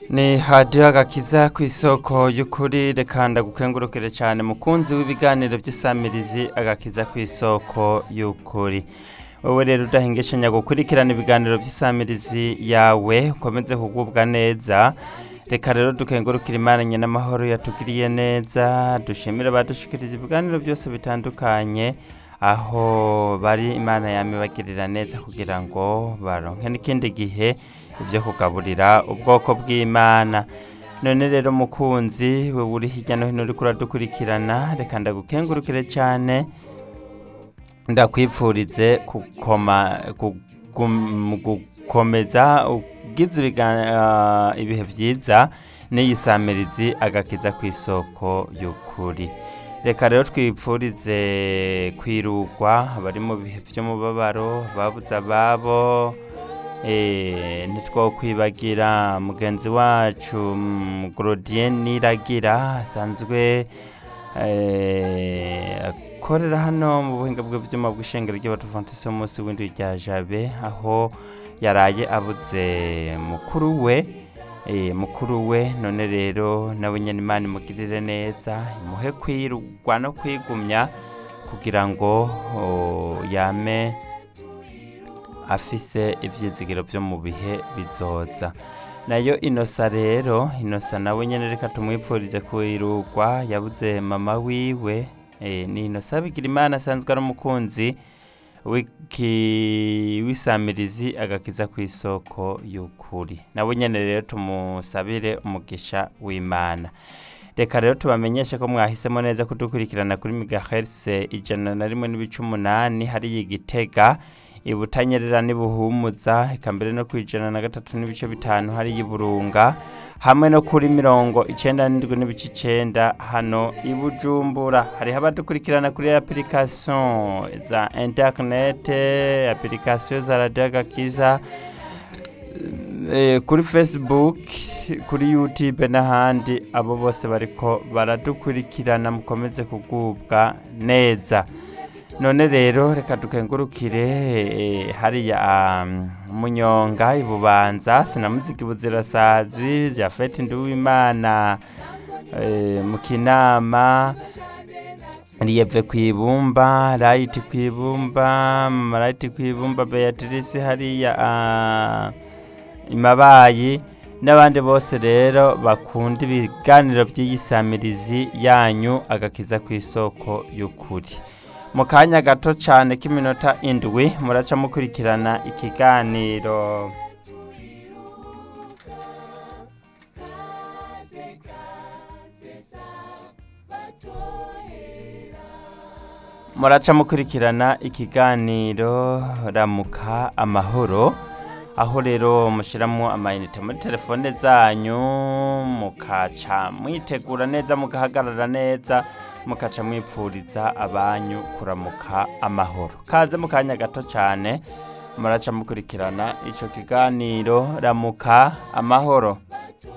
ni hadiyo agakiza ku isoko y'ukuri reka ndagukengurukire cyane mukunzi w'ibiganiro by'isamirizi agakiza ku isoko y'ukuri wowe rero udahingishanya gukurikirana ibiganiro by'isamirizi yawe ukomeze kugubwa neza reka rero dukengurukire imana n'amahoro yatugiriye neza dushimire abadushikiriza ibiganiro byose bitandukanye aho bari imana yamibagirira neza kugira ngo baronke n'ikindi gihe ibyo kugaburira ubwoko bw'imana none rero mukunzi we uri hirya no hino uri kuradukurikirana reka ndagukengurukire cyane ndakwipfurize gukoma gugum- gukomeza ugize ibiga- ah, ibihe byiza n'iyi samirizi agakiza ku isoko y'ukuri reka rero twipfurize kwirugwa abari mu bihe by'umubabaro babuze ababo eh, ntitwokwibagira mugenzi wacu mm, Grodien Niragira asanzwe eh, akorera hano mu buhinga bw'ibyuma bw'ishengero ry'abadventiste umunsi w'indwi rya jabe aho yaraye abuze mukuru we eh, mukuru we none rero nawe nyine imana imugirire neza imuhe kwirugwa no kwigumya kugira ngo oh, yame afise ivyizigiro vyo mu bihe bizoza nayo inosa rero inosa nawe nyene reka tumwipfurize kwirugwa yabuze mama wiwe e, ni inosa bigira imana asanzwe ari umukunzi w'iki- w'isamirizi agakiza ku isoko y'ukuri nawe nyene rero tumusabire umugisha w'imana reka rero tubamenyeshe ko mwahisemo neza kudukurikirana kuri megahertz ijana na rimwe n'ibice umunani hariya igitega ibutanyerera n'ibuhumuza eka mbere no ku ijana na gatatu n'ibice bitanu hariya iburunga hamwe no kuri mirongo icenda n'indwi n'ibice icenda hano i bujumbura hariho abadukurikirana kuri application za internet application za radio agakiza eh, kuri facebook kuri youtube n'ahandi abo bose bariko baradukurikirana mukomeze kugubwa neza none rero reka dukengurukire eh, hariya um, munyonga ibubanza sinamuziki buzirasazi jafeti nduwimana eh, mu kinama riyeve kwibumba rayiti kwibumba marayiti kwibumba beatrice hariya ah, imabayi n'abandi bose rero bakunda ibiganiro by'iyisamirizi yanyu agakiza ku isoko y'ukuri mu kanya gato cyane k'iminota indwi muraca mukurikirana ikiganiro muraca mukurikirana ikiganiro ramuka amahoro aho rero mushyiramo amayinite muri telefone zanyu mukaca mwitegura neza mugahagarara neza mukaca mwipfuriza abanyu kuramuka amahoro kaze mu kanya gato cyane muraca mukurikirana icyo kiganiro ramuka amahoro